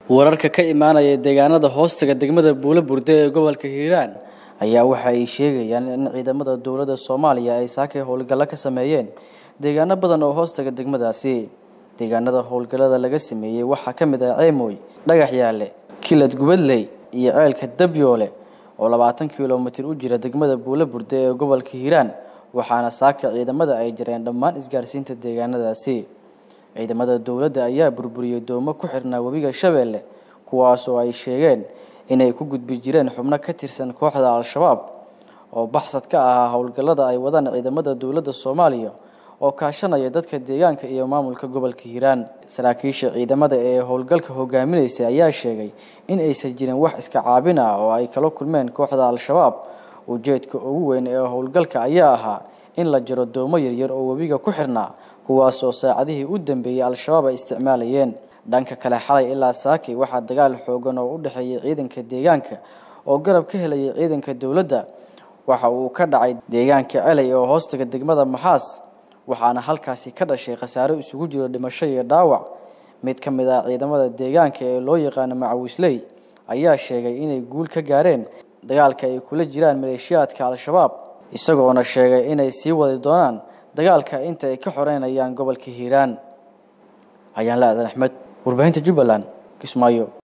wararka ka imaanaya deegaanada hoostaga degmada buulo burde ee gobolka hiiraan ayaa waxa ay sheegayaan in ciidamada dowladda soomaaliya ay saakay howlgallo ka sameeyeen deegaano badan oo hoostaga degmadaasi deegaanada howlgallada laga sameeyey waxaa ka mid ah ceemooy dhagax yaale kilad gubadley iyo ceelka dabyoole oo labaatan kilomitir u jira degmada buulo burde ee gobolka hiiraan waxaana saaka ciidamada ay jareen dhammaan isgaarsiinta deegaanadaasi ciidamada dowladda ayaa burburiyey doomo ku xirnaa webiga shabeelle kuwaas oo ay sheegeen inay ku gudbi jireen xubno ka tirsan kooxda al-shabaab oo baxsad ka ahaa howlgallada ay wadaan ciidamada dowladda soomaaliya oo kaashanaya dadka deegaanka iyo maamulka gobolka hiiraan saraakiisha ciidamada ee howlgalka hogaaminaysa ayaa sheegay in aysan jirin wax iska caabin ah oo ay kala kulmeen kooxda al-shabaab ujeedka ugu weyn ee howlgalka ayaa ahaa in la jaro doomo yaryar oo webiga ku xirnaa kuwaas oo saacadihii u dambeeyey al-shabaab ay isticmaalayeen dhanka kale xalay ilaa saakay waxaa dagaal xoogan oo u dhexeeyay ciidanka deegaanka oo garab ka helayay ciidanka dowladda waxa uu ka dhacay deegaanka celay oo hoostaga degmada maxaas waxaana halkaasi ka dhashay khasaaro isugu jiro dhimasho iyo dhaawac mid ka mid ah ciidamada deegaanka ee loo yaqaano macawisley ayaa sheegay inay guul ka gaareen dagaalka ay kula jiraan maleeshiyaadka al-shabaab isagoona sheegay inay sii wadi doonaan dagaalka inta ay ka xoreynayaan gobolka hiiraan ayaan la aadan axmed warbaahinta jubbaland kismaayo